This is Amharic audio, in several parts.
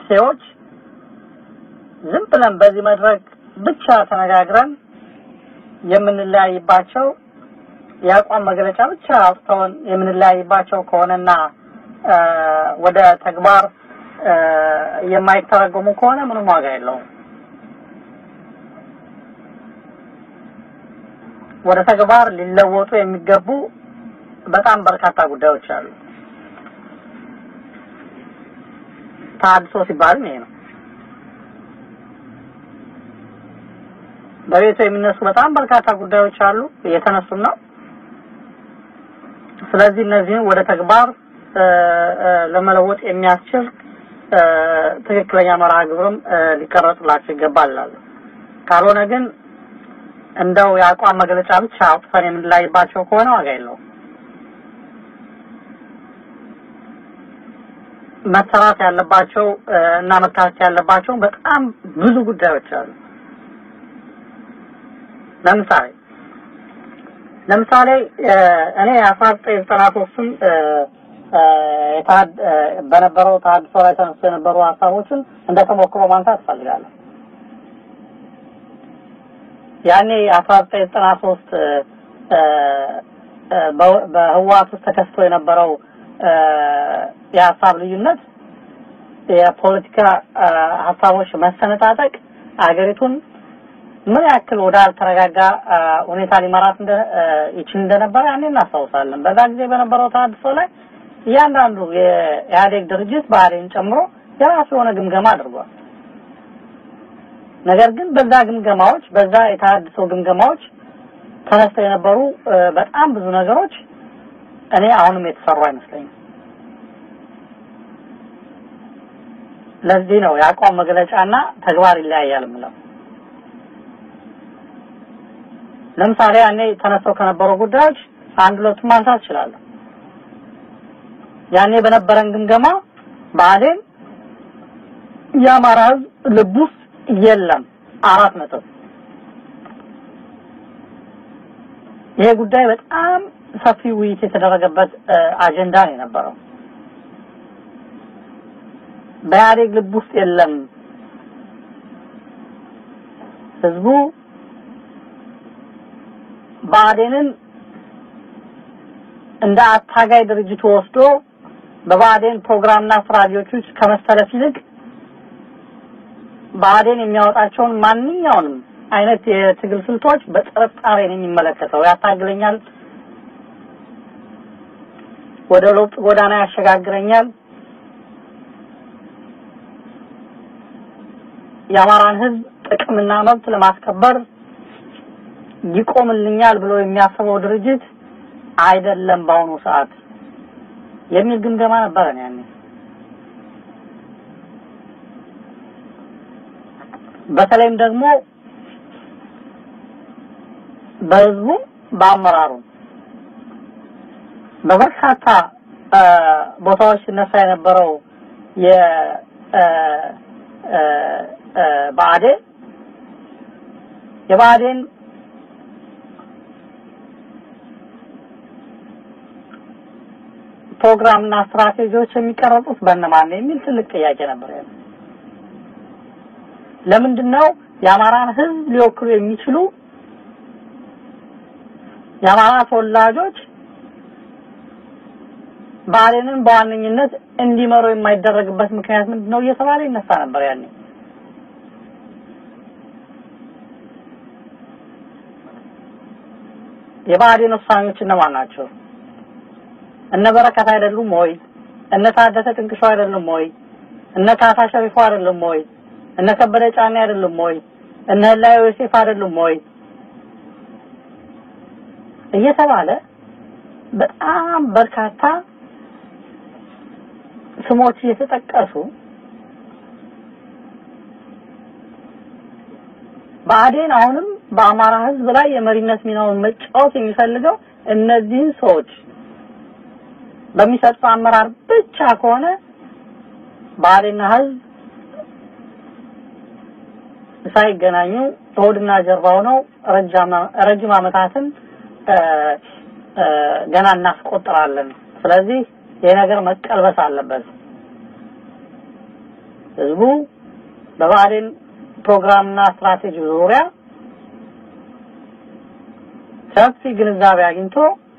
እሴዎች ዝም ብለን በዚህ መድረክ ብቻ ተነጋግረን የምንለያይባቸው የአቋም መግለጫ ብቻ አውጥተውን የምንለያይባቸው ከሆነና ወደ ተግባር የማይተረጎሙ ከሆነ ምንም ዋጋ የለውም። ወደ ተግባር ሊለወጡ የሚገቡ በጣም በርካታ ጉዳዮች አሉ። ተሐድሶ ሲባልም ይሄ ነው። በቤቱ የሚነሱ በጣም በርካታ ጉዳዮች አሉ፣ እየተነሱም ነው። ስለዚህ እነዚህን ወደ ተግባር ለመለወጥ የሚያስችል ትክክለኛ መርሃ ግብርም ሊቀረጽላቸው ይገባል እላለሁ። ካልሆነ ግን እንደው የአቋም መግለጫ ብቻ አውጥተን የምንለያይባቸው ከሆነ ዋጋ የለውም። መሰራት ያለባቸው እና መታሰብ ያለባቸው በጣም ብዙ ጉዳዮች አሉ። ለምሳሌ ለምሳሌ እኔ አስራ ዘጠኝ ዘጠና ሶስትን በነበረው ተሐድሶ ላይ ተነስቶ የነበሩ ሀሳቦችን እንደ ተሞክሮ ማንሳት እፈልጋለሁ። ያኔ አስራ ዘጠኝ ዘጠና ሶስት በህወሓት ውስጥ ተከስቶ የነበረው የሀሳብ ልዩነት የፖለቲካ ሀሳቦች መሰነጣጠቅ አገሪቱን ምን ያክል ወደ አልተረጋጋ ሁኔታ ሊመራት እንደ ይችል እንደነበረ ያኔ እናስታውሳለን። በዛ ጊዜ በነበረው ተሐድሶ ላይ እያንዳንዱ የኢህአዴግ ድርጅት ባህሬን ጨምሮ የራሱ የሆነ ግምገማ አድርጓል። ነገር ግን በዛ ግምገማዎች በዛ የተሐድሶ ግምገማዎች ተነስተው የነበሩ በጣም ብዙ ነገሮች እኔ አሁንም የተሰሩ አይመስለኝም። ለዚህ ነው የአቋም መግለጫና ተግባር ይለያያል የምለው። ለምሳሌ ያኔ ተነስተው ከነበሩ ጉዳዮች አንድ ሁለቱን ማንሳት እችላለሁ። ያኔ በነበረን ግምገማ ብአዴን የአማራ ሕዝብ ልብ ውስጥ የለም አራት ነጥብ። ይሄ ጉዳይ በጣም ሰፊ ውይይት የተደረገበት አጀንዳ ነው የነበረው። በኢህአዴግ ልብ ውስጥ የለም ህዝቡ ብአዴንን እንደ አታጋይ ድርጅቱ ወስዶ በብአዴን ፕሮግራምና ስትራቴጂዎች ውስጥ ከመሰለፍ ይልቅ ብአዴን የሚያወጣቸውን ማንኛውንም አይነት የትግል ስልቶች በጥርጣሬ ነው የሚመለከተው። ያታግለኛል፣ ወደ ለውጥ ጎዳና ያሸጋግረኛል፣ የአማራን ህዝብ ጥቅምና መብት ለማስከበር ይቆምልኛል ብሎ የሚያስበው ድርጅት አይደለም በአሁኑ ሰዓት የሚል ግምገማ ነበረ ያኔ። በተለይም ደግሞ በህዝቡ በአመራሩ በበርካታ ቦታዎች ሲነሳ የነበረው የ ብአዴን የብአዴን ፕሮግራምና ስትራቴጂዎች የሚቀረጹት በእነማን ነው የሚል ትልቅ ጥያቄ ነበር። ለምንድን ነው የአማራን ህዝብ ሊወክሉ የሚችሉ የአማራ ተወላጆች ብአዴንን በዋነኝነት እንዲመሩ የማይደረግበት ምክንያት ምንድን ነው እየተባለ ይነሳ ነበር ያኔ። የብአዴን ውሳኔዎች እነማን ናቸው? እነ በረከት አይደሉም ወይ? እነ ታደሰ ጥንቅሾ አይደሉም ወይ? እነ ካሳ ሸሪፎ አይደሉም ወይ? እነ ከበደ ጫኔ አይደሉም ወይ? እነ ህላዊ ዮሴፍ አይደሉም ወይ? እየተባለ በጣም በርካታ ስሞች እየተጠቀሱ ብአዴን አሁንም በአማራ ህዝብ ላይ የመሪነት ሚናውን መጫወት የሚፈልገው እነዚህን ሰዎች በሚሰጠው አመራር ብቻ ከሆነ ብአዴንና ህዝብ ሳይገናኙ ሆድና ጀርባ ሆነው ረጅም ዓመታትን ገና እናስቆጥራለን። ስለዚህ ይሄ ነገር መቀልበስ አለበት። ህዝቡ በብአዴን ፕሮግራምና ስትራቴጂ ዙሪያ ሰፊ ግንዛቤ አግኝቶ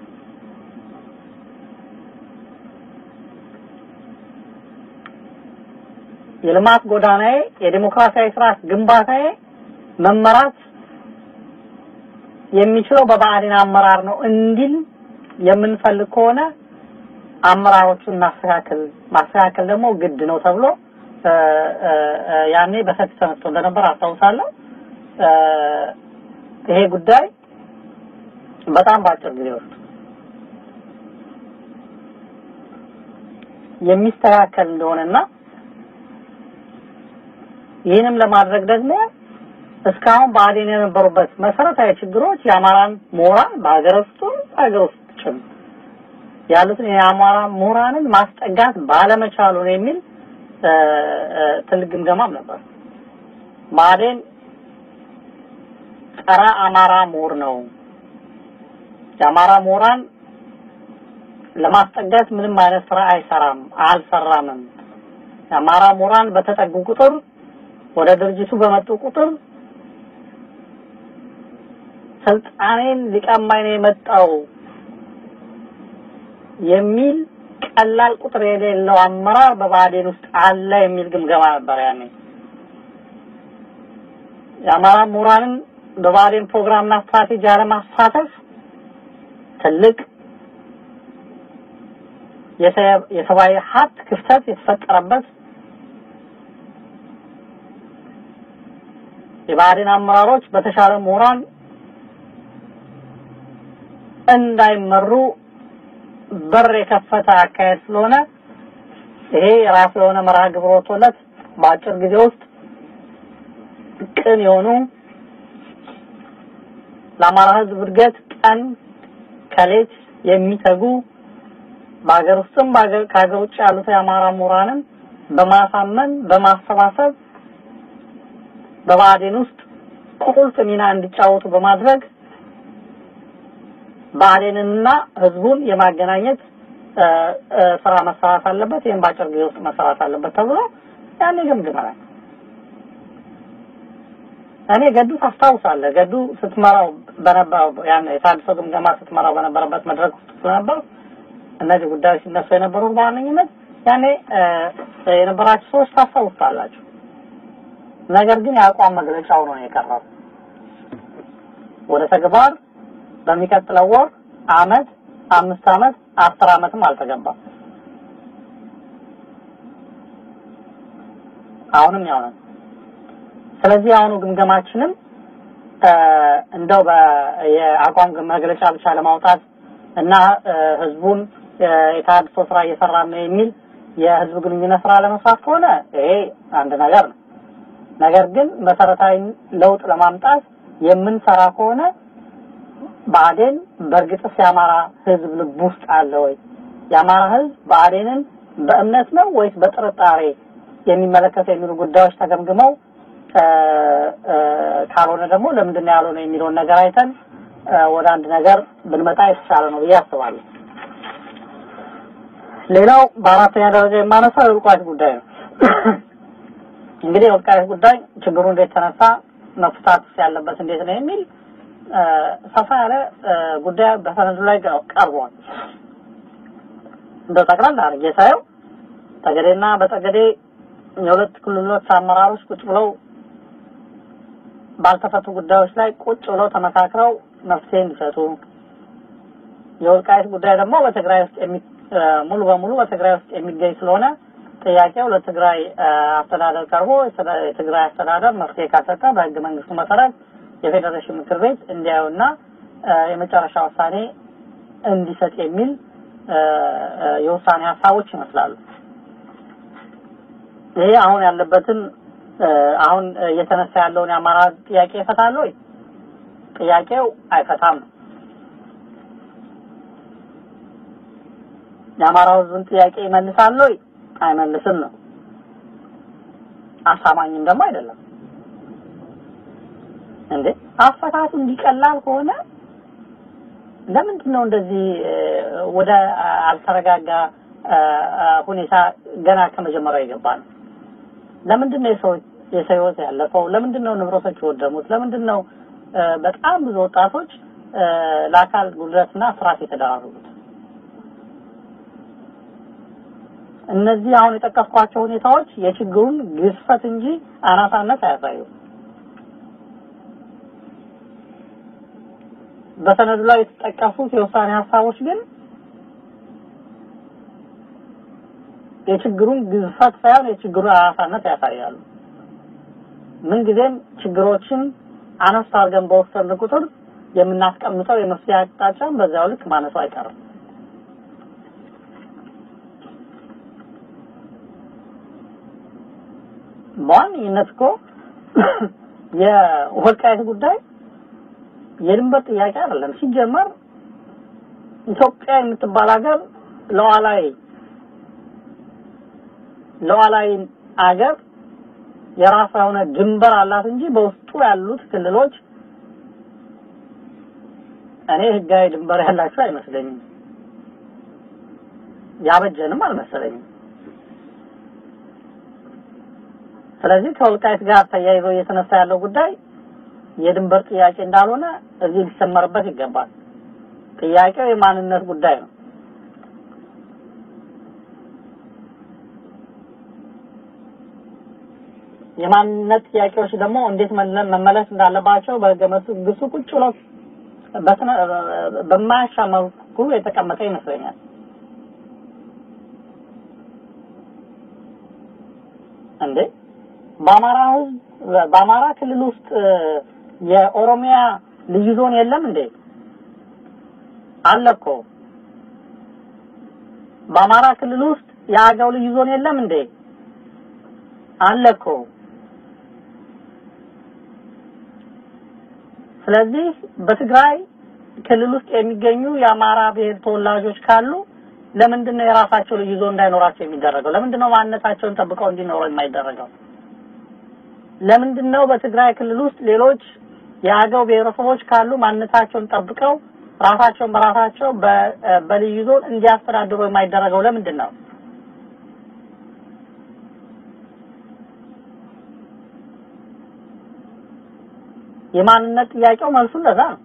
የልማት ጎዳናዬ የዲሞክራሲያዊ ስርዓት ግንባታዬ መመራት የሚችለው በብአዴን አመራር ነው እንዲል የምንፈልግ ከሆነ አመራሮቹን ማስተካከል ማስተካከል ደግሞ ግድ ነው ተብሎ ያኔ በሰፊ ተነስቶ እንደነበር አስታውሳለሁ። ይሄ ጉዳይ በጣም በአጭር ጊዜ ውስጥ የሚስተካከል እንደሆነና ይህንም ለማድረግ ደግሞ እስካሁን ብአዴን የነበሩበት መሰረታዊ ችግሮች የአማራን ምሁራን በሀገር ውስጡ በሀገር ውስጥ ጭምር ያሉትን የአማራ ምሁራንን ማስጠጋት ባለመቻሉ ነው የሚል ትልቅ ግምገማም ነበር። ብአዴን ጸረ አማራ ምሁር ነው። የአማራ ምሁራን ለማስጠጋት ምንም አይነት ስራ አይሰራም፣ አልሰራምም። የአማራ ምሁራን በተጠጉ ቁጥር ወደ ድርጅቱ በመጡ ቁጥር ስልጣኔን ሊቀማኝ ነው የመጣው የሚል ቀላል ቁጥር የሌለው አመራር በብአዴን ውስጥ አለ የሚል ግምገማ ነበር ያኔ። የአማራ ምሁራንን በብአዴን ፕሮግራምና ስትራቴጂ አለማሳተፍ ትልቅ የሰብአዊ ሀብት ክፍተት የተፈጠረበት የብአዴን አመራሮች በተሻለ ምሁራን እንዳይመሩ በር የከፈተ አካሄድ ስለሆነ ይሄ የራሱ የሆነ መርሃ ግብር ወጥቶለት በአጭር ጊዜ ውስጥ ቅን የሆኑ ለአማራ ሕዝብ እድገት ቀን ከሌት የሚተጉ በሀገር ውስጥም ከሀገር ውጭ ያሉት የአማራ ምሁራንን በማሳመን በማሰባሰብ በብአዴን ውስጥ ቁልፍ ሚና እንዲጫወቱ በማድረግ ብአዴንንና ህዝቡን የማገናኘት ስራ መሰራት አለበት። ይህም በአጭር ጊዜ ውስጥ መሰራት አለበት ተብሎ ያኔ ገምግመናል። እኔ ገዱ ታስታውሳለህ? ገዱ ስትመራው በነበረው ያን የታድሶ ግምገማ ስትመራው በነበረበት መድረክ ውስጥ ስለነበር እነዚህ ጉዳዮች ሲነሱ የነበሩት በዋነኝነት ያኔ የነበራችሁ ሰዎች ታስታውሳላችሁ። ነገር ግን የአቋም መግለጫው ነው የቀረው ወደ ተግባር በሚቀጥለው ወር አመት አምስት አመት አስር አመትም አልተገባም። አሁንም ያው ነው። ስለዚህ አሁኑ ግምገማችንም እንደው የአቋም መግለጫ ብቻ ለማውጣት እና ህዝቡን የተሃድሶ ስራ እየሰራ ነው የሚል የህዝብ ግንኙነት ስራ ለመስራት ከሆነ ይሄ አንድ ነገር ነው። ነገር ግን መሰረታዊ ለውጥ ለማምጣት የምንሰራ ከሆነ ብአዴን በእርግጥስ የአማራ ህዝብ ልብ ውስጥ አለ ወይ? የአማራ ህዝብ ብአዴንን በእምነት ነው ወይስ በጥርጣሬ የሚመለከተው የሚሉ ጉዳዮች ተገምግመው ካልሆነ ደግሞ ለምንድን ነው ያልሆነ የሚለውን ነገር አይተን ወደ አንድ ነገር ብንመጣ የተሻለ ነው ብዬ አስባለሁ። ሌላው በአራተኛ ደረጃ የማነሳው የወልቃይት ጉዳይ ነው። እንግዲህ የወልቃይት ጉዳይ ችግሩ እንዴት ተነሳ፣ መፍታት ያለበት እንዴት ነው የሚል ሰፋ ያለ ጉዳይ በሰነዱ ላይ ቀርቧል። እንደው ጠቅላላ አድርጌ ሳየው ጠገዴና በጠገዴ የሁለት ክልሎች አመራሮች ቁጭ ብለው ባልተፈቱ ጉዳዮች ላይ ቁጭ ብለው ተመካክረው መፍትሄ እንዲሰጡ የወልቃይት ጉዳይ ደግሞ በትግራይ ውስጥ የሚ ሙሉ በሙሉ በትግራይ ውስጥ የሚገኝ ስለሆነ ጥያቄው ለትግራይ አስተዳደር ቀርቦ የትግራይ አስተዳደር መፍትሄ ካልሰጠ በህገ መንግስቱ መሰረት የፌዴሬሽን ምክር ቤት እንዲያዩና የመጨረሻ ውሳኔ እንዲሰጥ የሚል የውሳኔ ሀሳቦች ይመስላሉ። ይሄ አሁን ያለበትን አሁን እየተነሳ ያለውን የአማራ ጥያቄ ይፈታል ወይ? ጥያቄው አይፈታም ነው። የአማራው ህዝብን ጥያቄ ይመልሳል ወይ? አይመልስም ነው። አሳማኝም ደግሞ አይደለም። እንዴ አፈታቱ እንዲቀላል ከሆነ ለምንድን ነው እንደዚህ ወደ አልተረጋጋ ሁኔታ ገና ከመጀመሪያው የገባ ነው? ለምንድን ነው የሰው የሰው ህይወት ያለፈው? ለምንድን ነው ንብረቶች የወደሙት? ለምንድን ነው በጣም ብዙ ወጣቶች ለአካል ጉድለትና ስርዓት የተደራረጉት? እነዚህ አሁን የጠቀስኳቸው ሁኔታዎች የችግሩን ግዝፈት እንጂ አናሳነት አያሳዩም። በሰነዱ ላይ የተጠቀሱት የውሳኔ ሀሳቦች ግን የችግሩን ግዝፈት ሳይሆን የችግሩን አናሳነት ያሳያሉ። ምንጊዜም ችግሮችን አነስ አድርገን በወሰን ቁጥር የምናስቀምጠው የመፍትሄ አቅጣጫን በዚያው ልክ ማነሱ አይቀርም። በዋነኝነት እኮ የወልቃይት ጉዳይ የድንበር ጥያቄ አይደለም። ሲጀመር ኢትዮጵያ የምትባል ሀገር ለዋላይ ለዋላይ አገር የራሷ የሆነ ድንበር አላት እንጂ በውስጡ ያሉት ክልሎች እኔ ህጋዊ ድንበር ያላቸው አይመስለኝም። ያበጀንም አልመሰለኝም። ስለዚህ ከወልቃይት ጋር ተያይዞ እየተነሳ ያለው ጉዳይ የድንበር ጥያቄ እንዳልሆነ እዚህ ሊሰመርበት ይገባል። ጥያቄው የማንነት ጉዳይ ነው። የማንነት ጥያቄዎች ደግሞ እንዴት መመለስ እንዳለባቸው በህገ መንግስቱ ቁጭ ብሎ በማያሻማ መልኩ የተቀመጠ ይመስለኛል። እንዴ በአማራ ህዝብ በአማራ ክልል ውስጥ የኦሮሚያ ልዩ ዞን የለም እንዴ? አለ እኮ። በአማራ ክልል ውስጥ የአገው ልዩ ዞን የለም እንዴ? አለ እኮ። ስለዚህ በትግራይ ክልል ውስጥ የሚገኙ የአማራ ብሔር ተወላጆች ካሉ ለምንድን ነው የራሳቸው ልዩ ዞን እንዳይኖራቸው የሚደረገው? ለምንድን ነው ማንነታቸውን ጠብቀው እንዲኖሩ የማይደረገው? ለምንድን ነው በትግራይ ክልል ውስጥ ሌሎች የአገው ብሔረሰቦች ካሉ ማንነታቸውን ጠብቀው ራሳቸውን በራሳቸው በልዩ ዞን እንዲያስተዳድሩ የማይደረገው ለምንድን ነው? የማንነት ጥያቄው መልሱ እንደዛ ነው።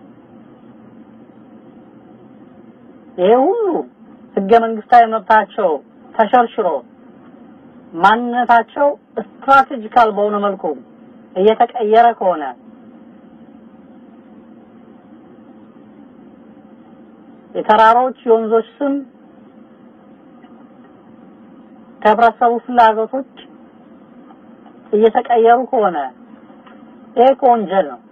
ይሄ ሁሉ ህገ መንግስታዊ መብታቸው ተሸርሽሮ ማንነታቸው ስትራቴጂካል በሆነ መልኩ እየተቀየረ ከሆነ የተራሮች የወንዞች ስም ከህብረተሰቡ ፍላጎቶች እየተቀየሩ ከሆነ ይሄ እኮ ወንጀል ነው።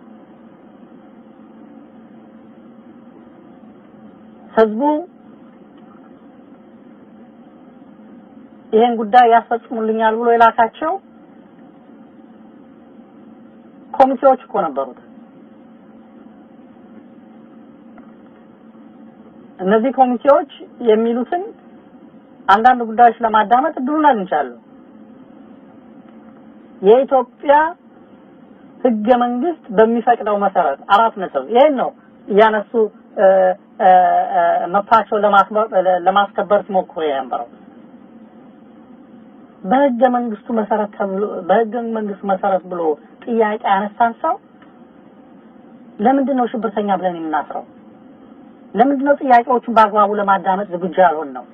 ህዝቡ ይሄን ጉዳይ ያስፈጽሙልኛል ብሎ የላካቸው ኮሚቴዎች እኮ ነበሩት። እነዚህ ኮሚቴዎች የሚሉትን አንዳንድ ጉዳዮች ለማዳመጥ እድሉን አግኝቻለሁ። የኢትዮጵያ ህገ መንግስት በሚፈቅደው መሰረት አራት ነጥብ ይሄን ነው እያነሱ መብታቸውን ለማስከበር ሲሞክሩ የነበረው። በህገ መንግስቱ መሰረት ተብሎ በህገ መንግስቱ መሰረት ብሎ ጥያቄ ያነሳን ሰው ለምንድን ነው ሽብርተኛ ብለን የምናስረው? ለምንድን ነው ጥያቄዎቹን በአግባቡ ለማዳመጥ ዝግጁ ያልሆን ነው?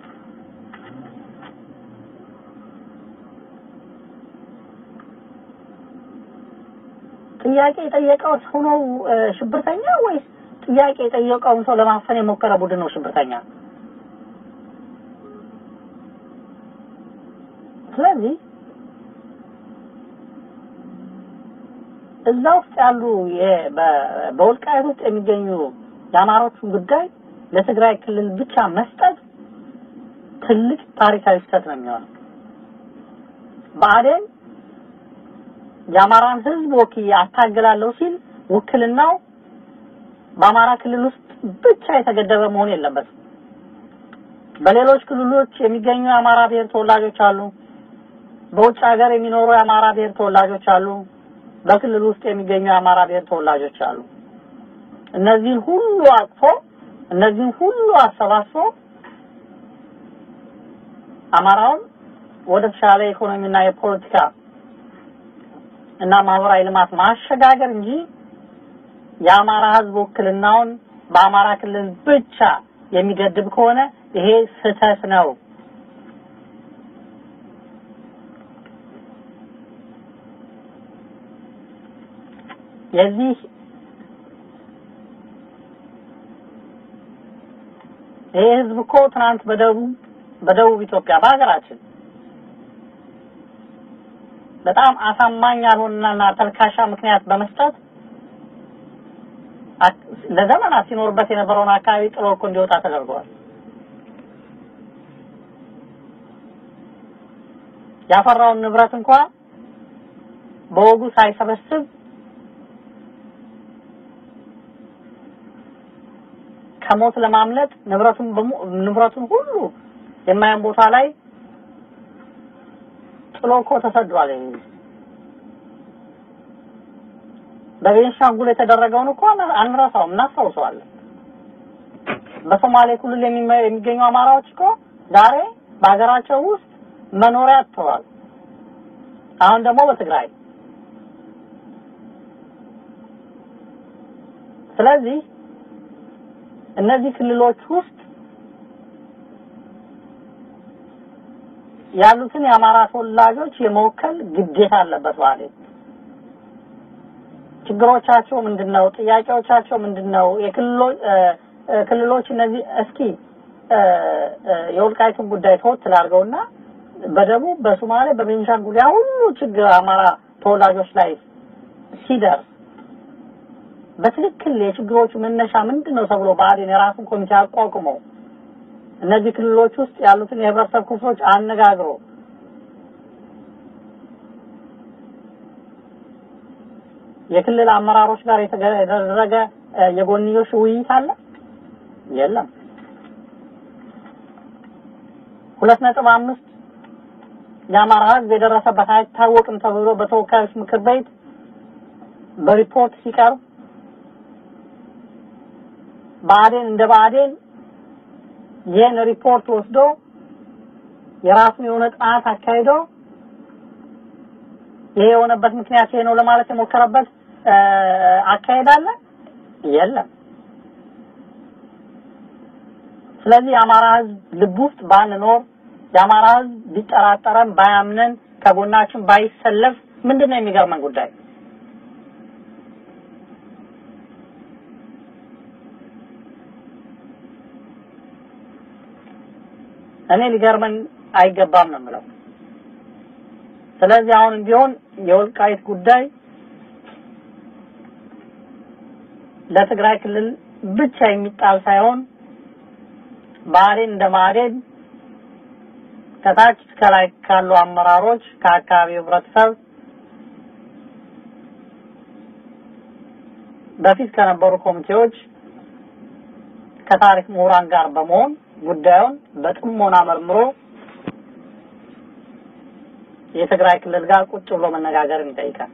ጥያቄ የጠየቀው ሰው ነው ሽብርተኛ ወይስ ጥያቄ የጠየቀውን ሰው ለማፈን የሞከረ ቡድን ነው ሽብርተኛ? ስለዚህ እዛ ውስጥ ያሉ በወልቃይት ውስጥ የሚገኙ የአማሮቹን ጉዳይ ለትግራይ ክልል ብቻ መስጠት ትልቅ ታሪካዊ ስህተት ነው የሚሆነው። ብአዴን የአማራን ህዝብ ወክዬ አታግላለሁ ሲል ውክልናው በአማራ ክልል ውስጥ ብቻ የተገደበ መሆን የለበትም። በሌሎች ክልሎች የሚገኙ የአማራ ብሔር ተወላጆች አሉ። በውጭ ሀገር የሚኖሩ የአማራ ብሔር ተወላጆች አሉ። በክልል ውስጥ የሚገኙ የአማራ ብሔር ተወላጆች አሉ። እነዚህን ሁሉ አቅፎ እነዚህን ሁሉ አሰባስቦ አማራውን ወደ ተሻለ ኢኮኖሚና የፖለቲካ እና ማህበራዊ ልማት ማሸጋገር እንጂ የአማራ ህዝብ ውክልናውን በአማራ ክልል ብቻ የሚገድብ ከሆነ ይሄ ስህተት ነው። የዚህ ይሄ ህዝብ እኮ ትናንት በደቡብ በደቡብ ኢትዮጵያ በሀገራችን በጣም አሳማኝ ያልሆነና ተልካሻ ምክንያት በመስጠት ለዘመናት ሲኖርበት የነበረውን አካባቢ ጥሎ እኮ እንዲወጣ ተደርገዋል። ያፈራውን ንብረት እንኳ በወጉ ሳይሰበስብ ከሞት ለማምለጥ ንብረቱን ንብረቱን ሁሉ የማያን ቦታ ላይ ጥሎ እኮ ተሰዷል። በቤንሻንጉል የተደረገውን እኮ አንረሳውም፣ እናስታውሰዋለን። በሶማሌ ክልል የሚገኙ አማራዎች እኮ ዛሬ በሀገራቸው ውስጥ መኖሪያ አጥተዋል። አሁን ደግሞ በትግራይ ስለዚህ እነዚህ ክልሎች ውስጥ ያሉትን የአማራ ተወላጆች የመወከል ግዴታ አለበት ማለት ችግሮቻቸው ምንድነው? ጥያቄዎቻቸው ምንድነው? የክልሎች ክልሎች እነዚህ እስኪ የወልቃይቱን ጉዳይ ተወት ላድርገውና በደቡብ በሶማሌ በቤንሻንጉል ያ ሁሉ ችግር አማራ ተወላጆች ላይ ሲደርስ በትክክል የችግሮቹ መነሻ ምንድነው ተብሎ ብአዴን የራሱን ኮሚቴ አቋቁሞ እነዚህ ክልሎች ውስጥ ያሉትን የህብረተሰብ ክፍሎች አነጋግሮ የክልል አመራሮች ጋር የተደረገ የጎንዮሽ ውይይት አለ? የለም። ሁለት ነጥብ አምስት የአማራ ህዝብ የደረሰበት አይታወቅም ተብሎ በተወካዮች ምክር ቤት በሪፖርት ሲቀርብ ብአዴን እንደ ብአዴን ይህን ሪፖርት ወስዶ የራሱን የሆነ ጥናት አካሂዶ ይሄ የሆነበት ምክንያት ይሄ ነው ለማለት የሞከረበት አካሄድ አለ? የለም። ስለዚህ የአማራ ህዝብ ልብ ውስጥ ባንኖር የአማራ ህዝብ ቢጠራጠረን ባያምነን ከጎናችን ባይሰለፍ ምንድን ነው የሚገርመን ጉዳይ? እኔ ሊገርመን አይገባም ነው የምለው። ስለዚህ አሁንም ቢሆን የወልቃይት ጉዳይ ለትግራይ ክልል ብቻ የሚጣል ሳይሆን ብአዴን እንደ ብአዴን ከታች እስከ ላይ ካሉ አመራሮች ከአካባቢው ህብረተሰብ በፊት ከነበሩ ኮሚቴዎች ከታሪክ ምሁራን ጋር በመሆን ጉዳዩን በጥሞና መርምሮ የትግራይ ክልል ጋር ቁጭ ብሎ መነጋገርን ይጠይቃል።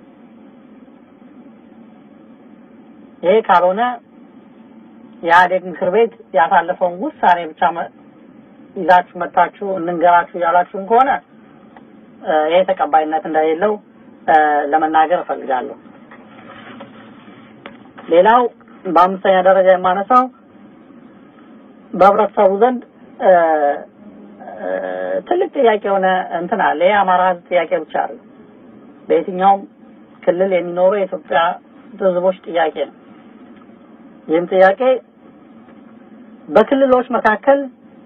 ይሄ ካልሆነ የኢህአዴግ ምክር ቤት ያሳለፈውን ውሳኔ ብቻ ይዛችሁ መታችሁ እንንገራችሁ እያላችሁም ከሆነ ይሄ ተቀባይነት እንደሌለው ለመናገር እፈልጋለሁ። ሌላው በአምስተኛ ደረጃ የማነሳው በህብረተሰቡ ዘንድ ትልቅ ጥያቄ የሆነ እንትን አለ። ይሄ አማራ ህዝብ ጥያቄ ብቻ አለ። በየትኛውም ክልል የሚኖሩ የኢትዮጵያ ህዝቦች ጥያቄ ነው። ይህም ጥያቄ በክልሎች መካከል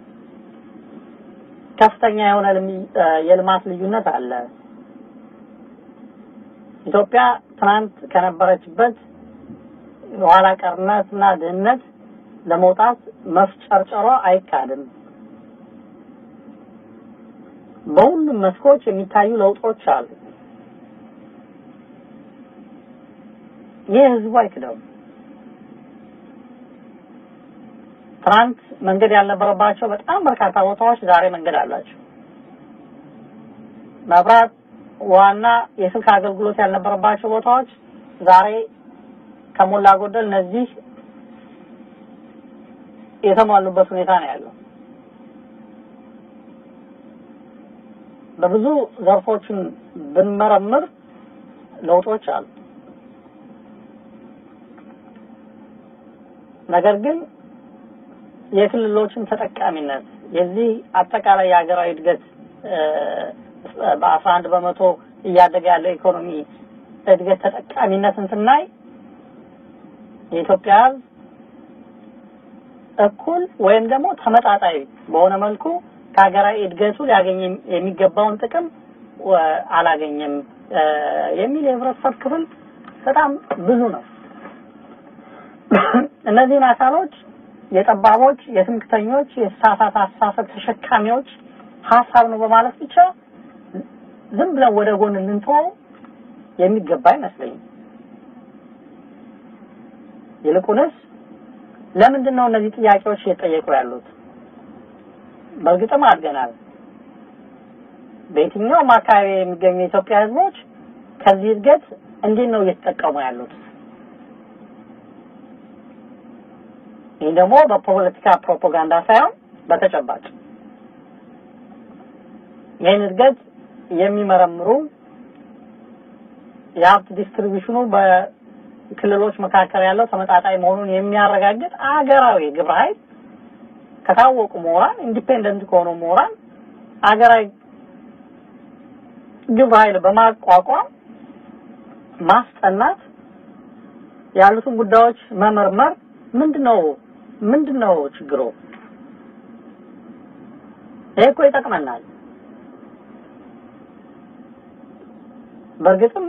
ከፍተኛ የሆነ የልማት ልዩነት አለ። ኢትዮጵያ ትናንት ከነበረችበት ኋላ ቀርነትና ድህነት ለመውጣት መፍጨርጨሯ አይካድም። በሁሉም መስኮች የሚታዩ ለውጦች አሉ። ይህ ህዝቡ አይክደውም። ትናንት መንገድ ያልነበረባቸው በጣም በርካታ ቦታዎች ዛሬ መንገድ አላቸው። መብራት፣ ዋና የስልክ አገልግሎት ያልነበረባቸው ቦታዎች ዛሬ ከሞላ ጎደል እነዚህ የተሟሉበት ሁኔታ ነው ያለው። በብዙ ዘርፎችን ብንመረምር ለውጦች አሉ። ነገር ግን የክልሎችን ተጠቃሚነት የዚህ አጠቃላይ የሀገራዊ እድገት በአስራ አንድ በመቶ እያደገ ያለው ኢኮኖሚ እድገት ተጠቃሚነትን ስናይ የኢትዮጵያ ሕዝብ እኩል ወይም ደግሞ ተመጣጣኝ በሆነ መልኩ ከሀገራዊ እድገቱ ሊያገኝ የሚገባውን ጥቅም አላገኘም የሚል የህብረተሰብ ክፍል በጣም ብዙ ነው። እነዚህን አካሎች የጠባቦች፣ የትምክተኞች፣ የተሳሳተ አስተሳሰብ ተሸካሚዎች ሀሳብ ነው በማለት ብቻ ዝም ብለን ወደ ጎን ልንተወው የሚገባ አይመስለኝም። ይልቁንስ ለምንድን ነው እነዚህ ጥያቄዎች እየጠየቁ ያሉት? በእርግጥም አድገናል። በየትኛውም አካባቢ የሚገኙ የኢትዮጵያ ህዝቦች ከዚህ እድገት እንዴት ነው እየተጠቀሙ ያሉት? ይህ ደግሞ በፖለቲካ ፕሮፓጋንዳ ሳይሆን በተጨባጭ ይህን እድገት የሚመረምሩ የሀብት ዲስትሪቢዩሽኑ በክልሎች መካከል ያለው ተመጣጣኝ መሆኑን የሚያረጋግጥ አገራዊ ግብረ ኃይል ከታወቁ ምሁራን ኢንዲፔንደንት ከሆኑ ምሁራን አገራዊ ግብረ ኃይል በማቋቋም ማስጠናት ያሉትን ጉዳዮች መመርመር ምንድነው ምንድነው ችግሩ? ይሄ እኮ ይጠቅመናል። በእርግጥም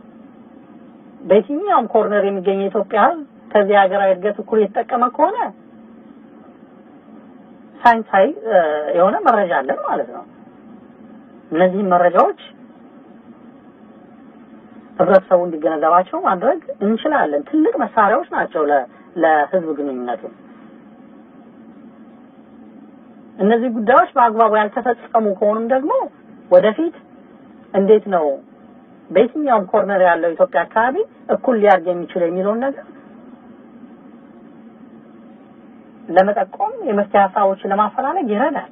በየትኛውም ኮርነር የሚገኝ የኢትዮጵያ ሕዝብ ከዚህ ሀገራዊ እድገት እኩል የተጠቀመ ከሆነ ሳይንሳዊ የሆነ መረጃ አለን ማለት ነው። እነዚህም መረጃዎች ህብረተሰቡ እንዲገነዘባቸው ማድረግ እንችላለን። ትልቅ መሳሪያዎች ናቸው ለህዝብ ግንኙነቱ። እነዚህ ጉዳዮች በአግባቡ ያልተፈጸሙ ከሆኑም ደግሞ ወደፊት እንዴት ነው በየትኛውም ኮርነር ያለው ኢትዮጵያ አካባቢ እኩል ሊያድግ የሚችል የሚለውን ነገር ለመጠቆም የመፍትሄ ሀሳቦችን ለማፈላለግ ይረዳል።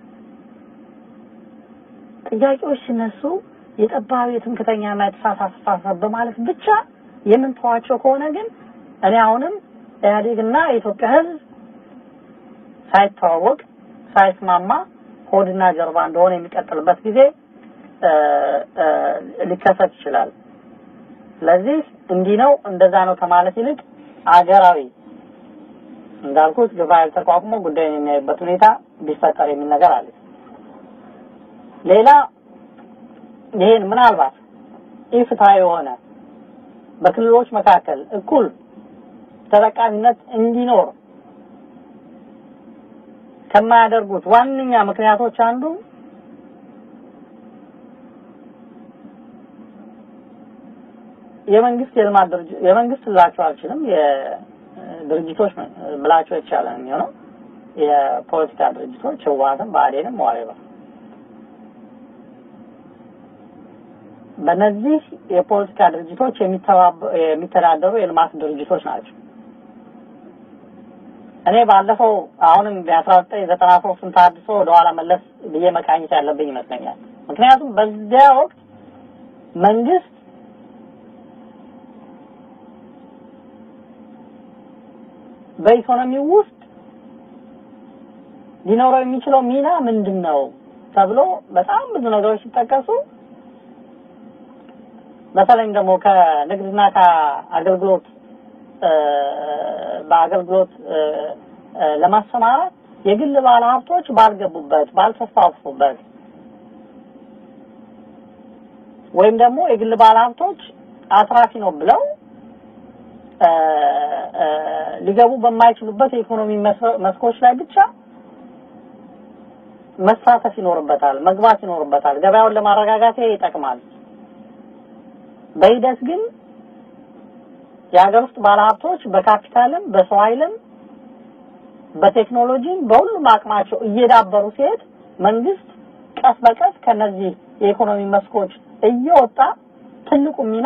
ጥያቄዎች ሲነሱ የጠባብ የትምክተኛና የተሳሳተ አስተሳሰብ በማለት ብቻ የምንተዋቸው ከሆነ ግን እኔ አሁንም ኢህአዴግና የኢትዮጵያ ህዝብ ሳይተዋወቅ ሳይስማማ ሆድና ጀርባ እንደሆነ የሚቀጥልበት ጊዜ ሊከሰት ይችላል። ስለዚህ እንዲህ ነው እንደዛ ነው ከማለት ይልቅ አገራዊ እንዳልኩት ግብረ ኃይል ተቋቁሞ ጉዳዩን የሚያይበት ሁኔታ ቢፈጠር የሚል ነገር አለ። ሌላ ይሄን ምናልባት ኢፍትሐዊ የሆነ በክልሎች መካከል እኩል ተጠቃሚነት እንዲኖር ከማያደርጉት ዋነኛ ምክንያቶች አንዱ የመንግስት የልማት ድርጅት የመንግስት ልላቸው አልችልም የድርጅቶች ብላቸው የተቻለ ነው የሚሆነው የፖለቲካ ድርጅቶች ህወሓትም ብአዴንም ዋሬባ በእነዚህ የፖለቲካ ድርጅቶች የሚተዳደሩ የልማት ድርጅቶች ናቸው። እኔ ባለፈው አሁንም የአስራ ዘጠኝ ዘጠና ሶስትን ታድሶ ወደኋላ መለስ ብዬ መቃኘት ያለብኝ ይመስለኛል። ምክንያቱም በዚያ ወቅት መንግስት በኢኮኖሚው ውስጥ ሊኖረው የሚችለው ሚና ምንድን ነው ተብሎ በጣም ብዙ ነገሮች ሲጠቀሱ በተለይም ደግሞ ከንግድና ከአገልግሎት በአገልግሎት ለማሰማራት የግል ባለሀብቶች ባልገቡበት ባልተስፋፉበት ወይም ደግሞ የግል ባለሀብቶች አትራፊ ነው ብለው ሊገቡ በማይችሉበት የኢኮኖሚ መስኮች ላይ ብቻ መሳተፍ ይኖርበታል፣ መግባት ይኖርበታል። ገበያውን ለማረጋጋት ይጠቅማል። በሂደት ግን የሀገር ውስጥ ባለሀብቶች በካፒታልም በሰው ኃይልም በቴክኖሎጂም በሁሉም አቅማቸው እየዳበሩ ሲሄድ መንግስት ቀስ በቀስ ከነዚህ የኢኮኖሚ መስኮች እየወጣ ትልቁ ሚና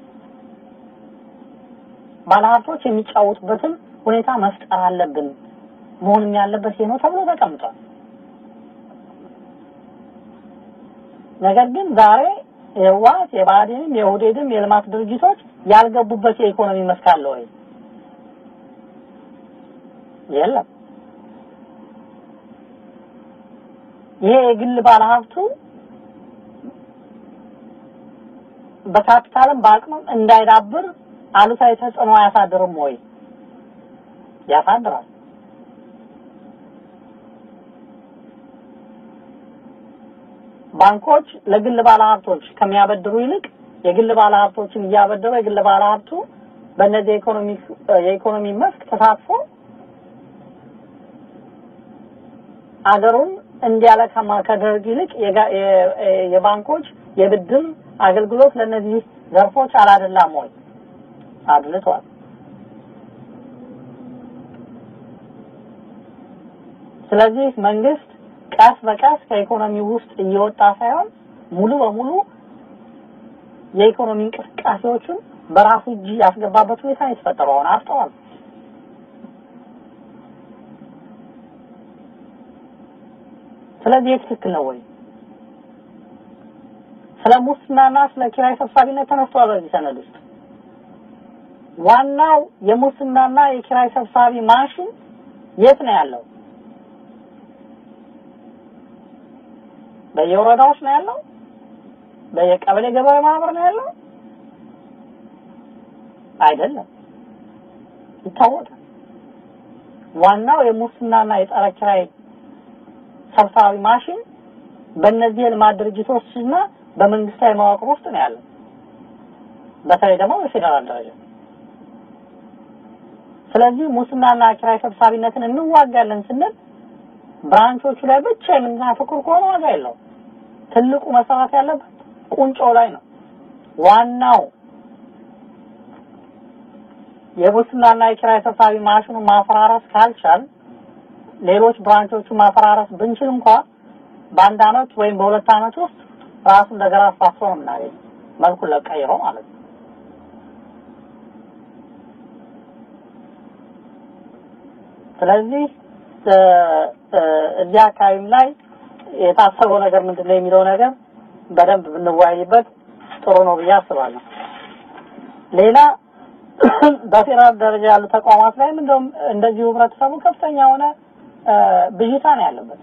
ባለሀብቶች የሚጫወቱበትን ሁኔታ መፍጠር አለብን። መሆንም ያለበት ይሄ ነው ተብሎ ተቀምጧል። ነገር ግን ዛሬ የህወሓት የብአዴንም የኦህዴድም የልማት ድርጅቶች ያልገቡበት የኢኮኖሚ መስክ አለ ወይ? የለም። ይሄ የግል ባለሀብቱ በካፒታልም በአቅምም እንዳይዳብር አሉታዊ ተጽዕኖ አያሳድርም ወይ? ያሳድራል። ባንኮች ለግል ባለሀብቶች ከሚያበድሩ ይልቅ የግል ባለሀብቶችን እያበደሩ የግል ባለሀብቱ በእነዚህ የኢኮኖሚ የኢኮኖሚ መስክ ተሳትፎ አገሩን እንዲያለካ ከማድረግ ይልቅ የባንኮች የብድር አገልግሎት ለእነዚህ ዘርፎች አላደላም ወይ? አድልቷል። ስለዚህ መንግስት ቀስ በቀስ ከኢኮኖሚ ውስጥ እየወጣ ሳይሆን ሙሉ በሙሉ የኢኮኖሚ እንቅስቃሴዎቹን በራሱ እጅ ያስገባበት ሁኔታ ነው የተፈጠረው። አሁን አፍጠዋል። ስለዚህ ትክክል ነው ወይ? ስለ ሙስናና ስለ ኪራይ ሰብሳቢነት ተነስቷል በዚህ ሰነድ ውስጥ። ዋናው የሙስናና የኪራይ ሰብሳቢ ማሽን የት ነው ያለው? በየወረዳዎች ነው ያለው? በየቀበሌ ገበሬ ማህበር ነው ያለው? አይደለም፣ ይታወቃል። ዋናው የሙስናና የጸረ ኪራይ ሰብሳቢ ማሽን በእነዚህ የልማት ድርጅቶችና በመንግስታዊ መዋቅር ውስጥ ነው ያለው። በተለይ ደግሞ በፌዴራል ደረጃ። ስለዚህ ሙስናና ኪራይ ሰብሳቢነትን እንዋጋለን ስንል ብራንቾቹ ላይ ብቻ የምናተኩር ከሆነ ዋጋ የለውም። ትልቁ መሰራት ያለበት ቁንጮ ላይ ነው። ዋናው የሙስናና የኪራይ ሰብሳቢ ማሽኑን ማፈራረስ ካልቻል ሌሎች ብራንቾቹን ማፈራረስ ብንችል እንኳ በአንድ አመት ወይም በሁለት አመት ውስጥ ራሱ እንደገና አስፋፍቶ ነው የምናገኝ መልኩን ለቀይሮ ማለት ነው። ስለዚህ እዚህ አካባቢም ላይ የታሰበው ነገር ምንድን ነው የሚለው ነገር በደንብ ብንወያይበት ጥሩ ነው ብዬ አስባለሁ። ሌላ በፌዴራል ደረጃ ያሉ ተቋማት ላይም እንደውም እንደዚሁ ህብረተሰቡ ከፍተኛ የሆነ ብዥታ ነው ያለበት።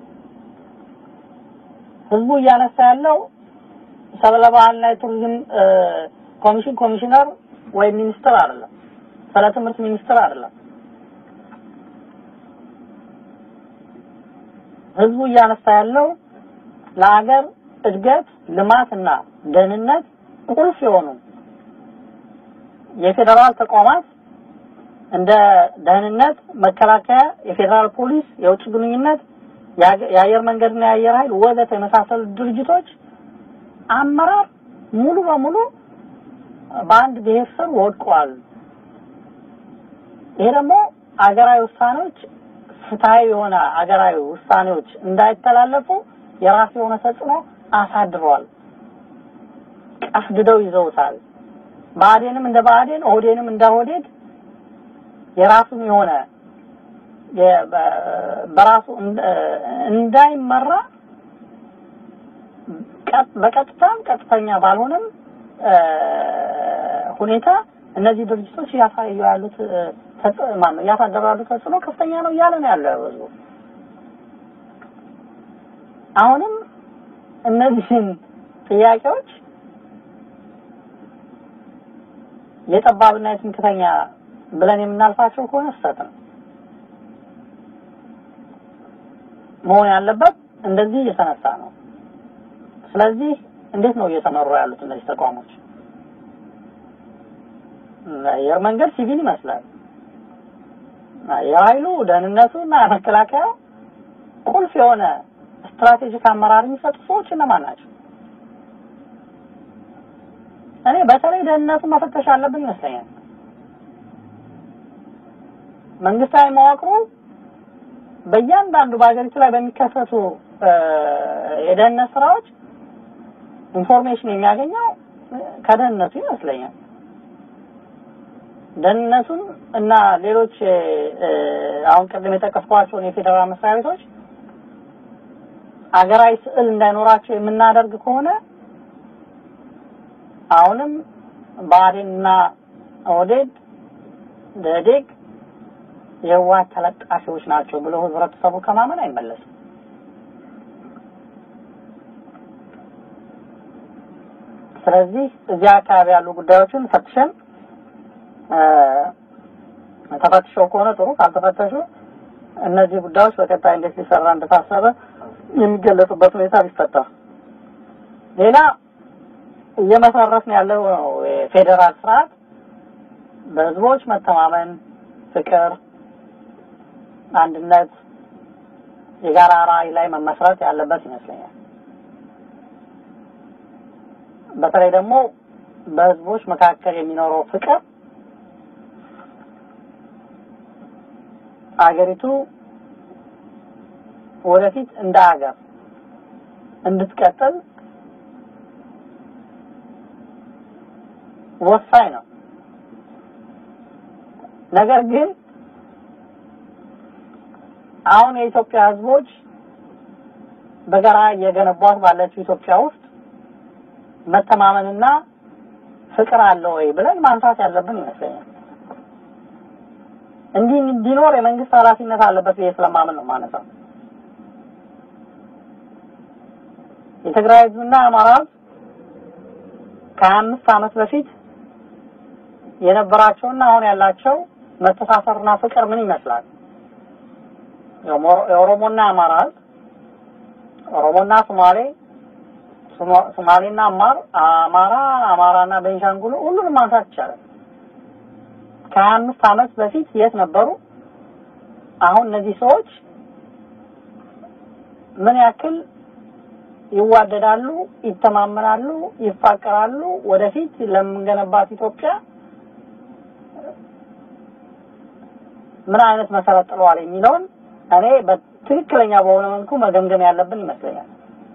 ህዝቡ እያነሳ ያለው ሰብለ ባህልና የቱሪዝም ኮሚሽን ኮሚሽነር ወይም ሚኒስትር አይደለም፣ ስለ ትምህርት ሚኒስትር አይደለም። ህዝቡ እያነሳ ያለው ለሀገር እድገት ልማትና ደህንነት ቁልፍ የሆኑ የፌዴራል ተቋማት እንደ ደህንነት፣ መከላከያ፣ የፌዴራል ፖሊስ፣ የውጭ ግንኙነት፣ የአየር መንገድና የአየር ኃይል ወዘተ የመሳሰሉ ድርጅቶች አመራር ሙሉ በሙሉ በአንድ ብሔር ስር ወድቋል። ይሄ ደግሞ አገራዊ ውሳኔዎች ፍትሃዊ የሆነ አገራዊ ውሳኔዎች እንዳይተላለፉ የራሱ የሆነ ተጽዕኖ አሳድሯል። ቀፍድደው ይዘውታል። ብአዴንም እንደ ብአዴን፣ ኦህዴንም እንደ ኦህዴድ የራሱን የሆነ በራሱ እንዳይመራ በቀጥታም ቀጥተኛ ባልሆነም ሁኔታ እነዚህ ድርጅቶች እያሳዩ ያሉት ማነው እያሳደሩ ያሉት ተጽዕኖ ከፍተኛ ነው እያለ ነው ያለው ህዝቡ። አሁንም እነዚህን ጥያቄዎች የጠባብና የትምክተኛ ብለን የምናልፋቸው ከሆነ ስህተት ነው። መሆን ያለበት እንደዚህ እየተነሳ ነው። ስለዚህ እንዴት ነው እየተመሩ ያሉት እነዚህ ተቋሞች? አየር መንገድ ሲቪል ይመስላል። አየር ኃይሉ፣ ደህንነቱ እና መከላከያው ቁልፍ የሆነ ስትራቴጂክ አመራር የሚሰጡ ሰዎች እነማን ናቸው? እኔ በተለይ ደህንነቱን መፈተሽ አለብን ይመስለኛል። መንግስታዊ መዋቅሩ በእያንዳንዱ በሀገሪቱ ላይ በሚከሰቱ የደህንነት ስራዎች ኢንፎርሜሽን የሚያገኘው ከደህንነቱ ይመስለኛል። ደህንነቱን እና ሌሎች አሁን ቅድም የጠቀስኳቸውን የፌዴራል መስሪያ ቤቶች አገራዊ ስዕል እንዳይኖራቸው የምናደርግ ከሆነ አሁንም ብአዴንና ኦህዴድ ደኢህዴን የህወሓት ተለጣፊዎች ናቸው ብሎ ህብረተሰቡ ከማመን አይመለስም። ስለዚህ እዚህ አካባቢ ያሉ ጉዳዮችን ፈትሸን ተፈትሸው ከሆነ ጥሩ፣ ካልተፈተሹ እነዚህ ጉዳዮች በቀጣይ እንዴት ሊሰራ እንደታሰበ የሚገለጹበት ሁኔታ ቢፈታ። ሌላ እየመሰረትን ያለው የፌዴራል ስርዓት በህዝቦች መተማመን፣ ፍቅር፣ አንድነት፣ የጋራ ራዕይ ላይ መመስረት ያለበት ይመስለኛል። በተለይ ደግሞ በህዝቦች መካከል የሚኖረው ፍቅር አገሪቱ ወደፊት እንደ ሀገር እንድትቀጥል ወሳኝ ነው። ነገር ግን አሁን የኢትዮጵያ ህዝቦች በጋራ እየገነቧት ባለችው ኢትዮጵያ ውስጥ መተማመንና ፍቅር አለ ወይ ብለን ማንሳት ያለብን ይመስለኛል። እንዲህ እንዲኖር የመንግስት ኃላፊነት አለበት ብዬ ስለማምን ነው ማነሳው። የትግራይ ህዝብና አማራ ህዝብ ከሀያ አምስት ዓመት በፊት የነበራቸውና አሁን ያላቸው መተሳሰርና ፍቅር ምን ይመስላል? የኦሮሞና አማራ ህዝብ ኦሮሞና ሶማሌ ሶማሌና አማር አማራ አማራና ቤንሻንጉል ሁሉንም ማንሳት ይቻላል። ከሀያ አምስት ዓመት በፊት የት ነበሩ? አሁን እነዚህ ሰዎች ምን ያክል ይዋደዳሉ፣ ይተማመናሉ፣ ይፋቀራሉ፣ ወደፊት ለምንገነባት ኢትዮጵያ ምን አይነት መሰረት ጥለዋል የሚለውን እኔ በትክክለኛ በሆነ መልኩ መገምገም ያለብን ይመስለኛል።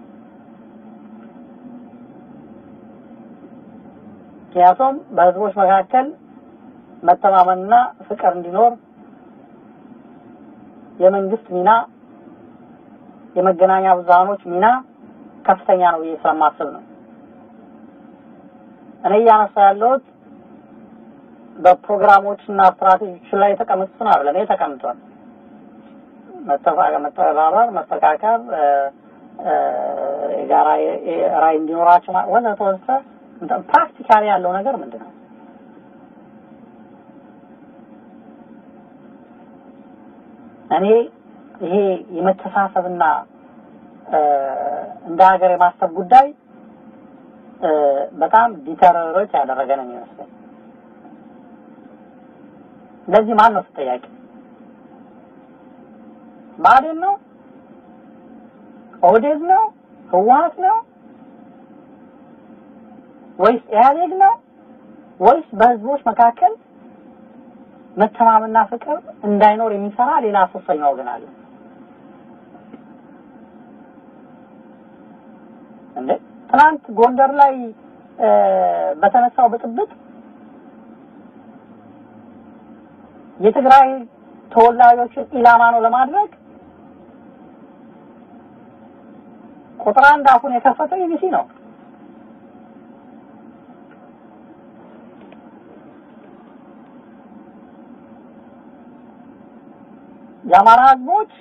ምክንያቱም በህዝቦች መካከል መተማመንና ፍቅር እንዲኖር የመንግስት ሚና የመገናኛ ብዙሃኖች ሚና ከፍተኛ ነው ብዬ ስለማስብ ነው። እኔ እያነሳ ያለሁት በፕሮግራሞች እና ስትራቴጂዎች ላይ የተቀመጡትን አይደለም። ይሄ ተቀምጧል። መተባበር፣ መፈቃቀር፣ የጋራ ራዕይ እንዲኖራቸው ወዘተ ወዘተ ፕራክቲካሊ ያለው ነገር ምንድን ነው? እኔ ይሄ የመተሳሰብና እንደ ሀገር የማሰብ ጉዳይ በጣም ዲተረሮች ያደረገ ነው የሚመስለኝ። ለዚህ ማን ነው ተጠያቂ? ብአዴን ነው? ኦህዴድ ነው? ህወሓት ነው? ወይስ ኢህአዴግ ነው? ወይስ በህዝቦች መካከል መተማመንና ፍቅር እንዳይኖር የሚሰራ ሌላ ሶስተኛ ወገን አለ? እንዴ ትናንት ጎንደር ላይ በተነሳው ብጥብጥ የትግራይ ተወላጆችን ኢላማ ነው ለማድረግ ቁጥር አንድ አፉን የከፈተው ኢቢሲ ነው። የአማራ ህዝቦች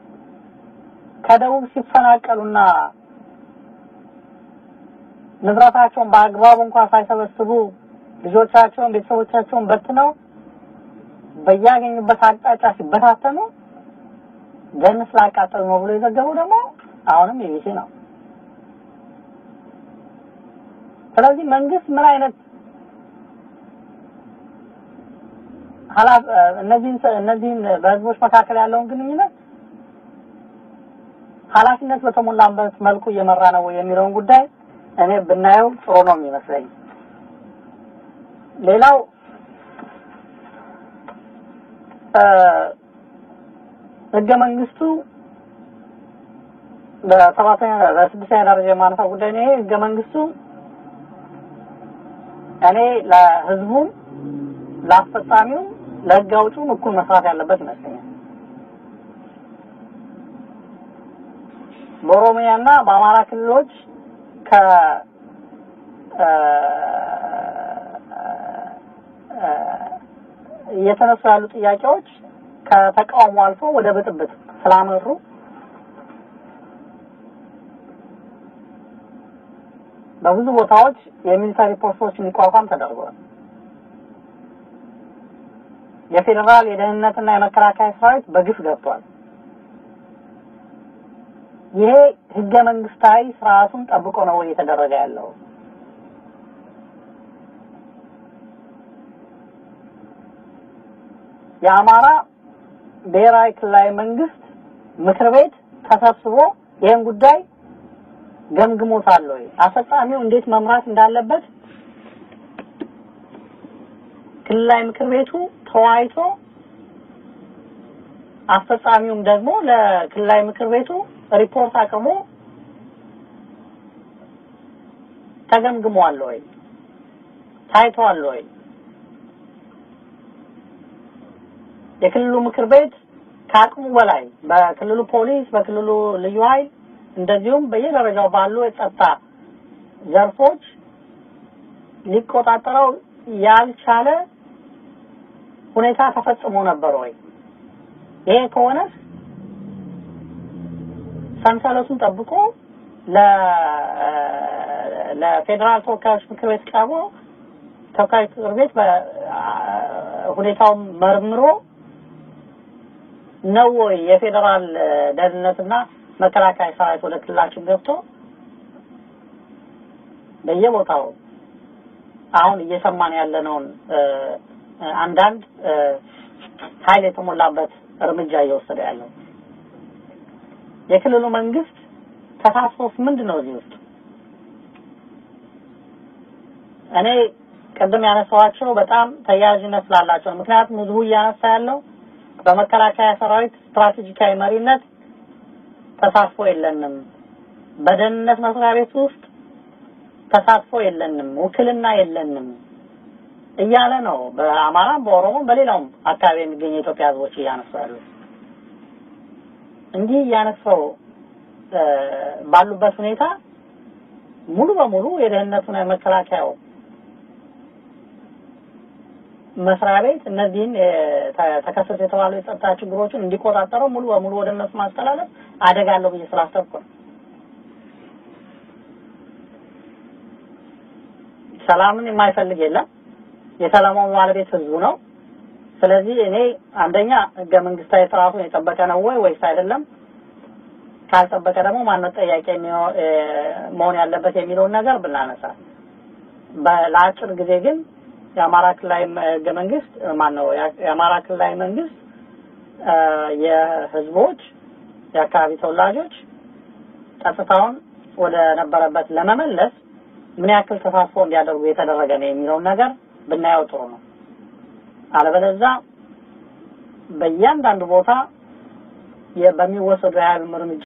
ከደቡብ ሲፈናቀሉና ንብረታቸውን በአግባቡ እንኳን ሳይሰበስቡ ልጆቻቸውን ቤተሰቦቻቸውን በትነው በያገኙበት አቅጣጫ ሲበታተኑ ደን ስላቃጠሉ ነው ብሎ የዘገበው ደግሞ አሁንም ኢቢሲ ነው። ስለዚህ መንግስት ምን አይነት ሀላፍ እነዚህን እነዚህን በህዝቦች መካከል ያለውን ግንኙነት ኃላፊነት በተሞላበት መልኩ እየመራ ነው የሚለውን ጉዳይ እኔ ብናየው ጥሩ ነው የሚመስለኝ። ሌላው ህገ መንግስቱ በሰባተኛ በስድስተኛ ደረጃ የማነሳው ጉዳይ ነው። ይሄ ህገ መንግስቱ እኔ ለህዝቡም ለአስፈጻሚው ለህግ አውጪውም እኩል መስራት ያለበት ይመስለኛል። በኦሮሚያና በአማራ ክልሎች ከ እየተነሱ ያሉ ጥያቄዎች ከተቃውሞ አልፎ ወደ ብጥብጥ ስላመሩ በብዙ ቦታዎች የሚሊታሪ ፖስቶች እንዲቋቋም ተደርጓል። የፌዴራል የደህንነትና የመከላከያ ሰራዊት በግፍ ገብቷል። ይሄ ህገ መንግስታዊ ስርዓቱን ጠብቆ ነው እየተደረገ ያለው። የአማራ ብሔራዊ ክልላዊ መንግስት ምክር ቤት ተሰብስቦ ይህን ጉዳይ ገምግሞታል ወይ? አስፈጻሚው እንዴት መምራት እንዳለበት ክልላዊ ምክር ቤቱ ተወያይቶ አስፈጻሚውም ደግሞ ለክልላዊ ምክር ቤቱ ሪፖርት አቅርቦ ተገምግሟል ወይ? ታይቷል ወይ? የክልሉ ምክር ቤት ከአቅሙ በላይ በክልሉ ፖሊስ፣ በክልሉ ልዩ ኃይል እንደዚሁም በየደረጃው ባሉ የጸጥታ ዘርፎች ሊቆጣጠረው ያልቻለ ሁኔታ ተፈጽሞ ነበር ወይ? ይሄ ከሆነ ሰንሰለቱን ጠብቆ ለ ለፌዴራል ተወካዮች ምክር ቤት ቀርቦ ተወካዮች ምክር ቤት ሁኔታውን መርምሮ ነው ወይ የፌዴራል ደህንነትና መከላከያ ሰራዊት ወደ ክልላችን ገብቶ በየቦታው አሁን እየሰማን ያለነውን አንዳንድ ኃይል የተሞላበት እርምጃ እየወሰደ ያለው የክልሉ መንግስት ተሳትፎስ ምንድን ነው እዚህ ውስጥ? እኔ ቅድም ያነሳኋቸው በጣም ተያያዥነት ስላላቸው ነው። ምክንያቱም ህዝቡ እያነሳ ያለው በመከላከያ ሰራዊት ስትራቴጂካዊ መሪነት ተሳትፎ የለንም፣ በደህንነት መስሪያ ቤት ውስጥ ተሳትፎ የለንም፣ ውክልና የለንም እያለ ነው። በአማራም በኦሮሞም በሌላውም አካባቢ የሚገኙ የኢትዮጵያ ህዝቦች እያነሱ ያሉ እንዲህ እያነሳው ባሉበት ሁኔታ ሙሉ በሙሉ የደህንነቱና የመከላከያው መስሪያ ቤት እነዚህን ተከሰቱ የተባሉ የጸጥታ ችግሮችን እንዲቆጣጠረው ሙሉ በሙሉ ወደ እነሱ ማስተላለፍ አደጋ አለው ብዬ ስላሰብኩ ነው። ሰላምን የማይፈልግ የለም። የሰላማዊ ባለቤት ህዝቡ ነው። ስለዚህ እኔ አንደኛ ህገ መንግስታዊ ስርዓቱን የጠበቀ ነው ወይ ወይስ አይደለም፣ ካልጠበቀ ደግሞ ማነው ጠያቂ መሆን ያለበት የሚለውን ነገር ብናነሳ፣ ለአጭር ጊዜ ግን የአማራ ክልላዊ ህገ መንግስት ማን ነው የአማራ ክልላዊ መንግስት የህዝቦች የአካባቢ ተወላጆች ጸጥታውን ወደ ነበረበት ለመመለስ ምን ያክል ተሳትፎ እንዲያደርጉ የተደረገ ነው የሚለውን ነገር ብናየው ጥሩ ነው። አለበለዛ በእያንዳንዱ ቦታ በሚወሰዱ የኃይል እርምጃ